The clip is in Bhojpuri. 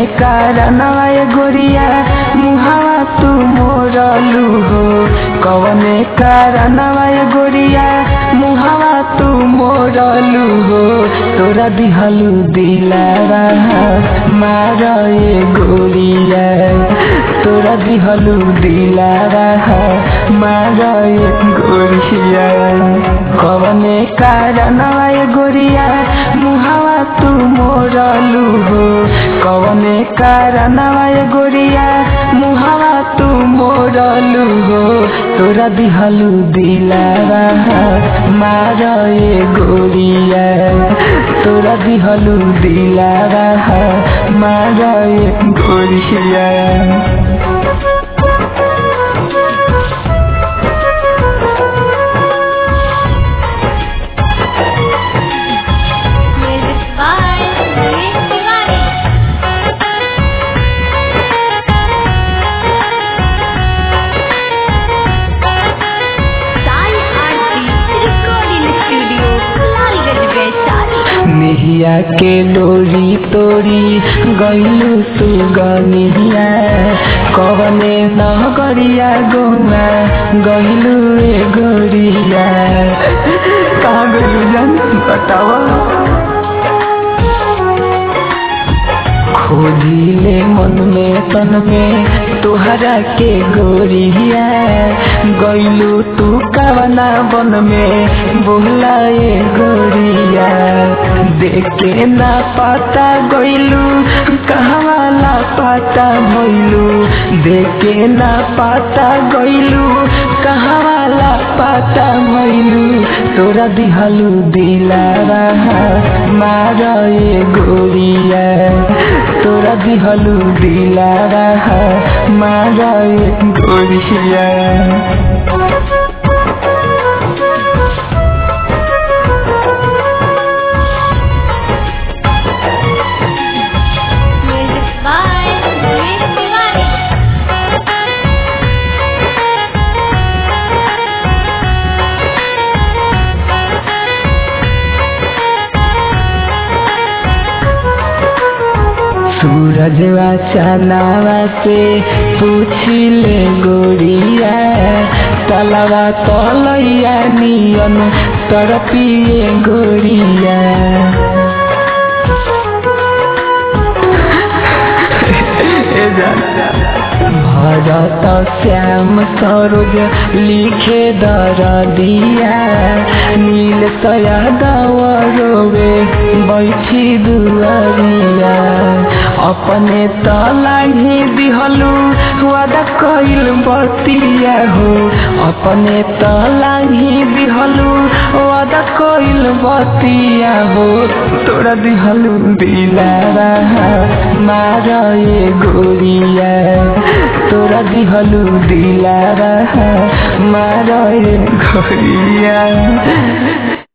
कारणवा गोरिया मुहावा तू मोरलू हो कवने कारणवा गोरिया मुहावा तू मोरलू हो तोरा दिहलू दिलावा मार ए गोरिया तोरा दिहलू दिलावा मार ए गोरिया कवने कारणवा गोरिया मुहावा तू मोरलू हो कवने कारणवा गोरिया मुहावा तू मोरलू हो तोरा दिहलू दिलावा मार ए गोरिया तोरा दिहलू दिलावा मार ए गोरिया Music by Manish Tiwari. Sai Aarti Recording Studio, Lalganj, Vaishali. निहिया के डोरी तोरी गईलू तू गनिया कवने न गरिया गोना गईलू ए गोरिया कहाँ गईलू जान बतावा खोजिले मन में तन में तुहरा के गोरिया गईलू तू कवना बन में बोलाए गोरिया देखे ना पाता गईलू कहवाला पाता भइलू देखे ना पाता गईलू कहवाला पाता भइलू तोरा दिहलू दिलावा मार ए गोरिया तोरा दिहलू दिलावा मार ए गोरिया Music by Manish Tiwari. सूरजवा चनावा से पूछिले गोरिया तलवा तलैया नियन तरपिए गोरिया भरत श्याम सरोज लिखे दर दिया नील सया रोवे बैठी दुआरिया अपने त लाही दिहलू वादा कइल बतिया हो अपने त लाही दिहलू वादा कइल बतिया हो तोरा दिहलू दिलारा मार ए गोरिया तोरा दिहलू दिलारा मार ए गोरिया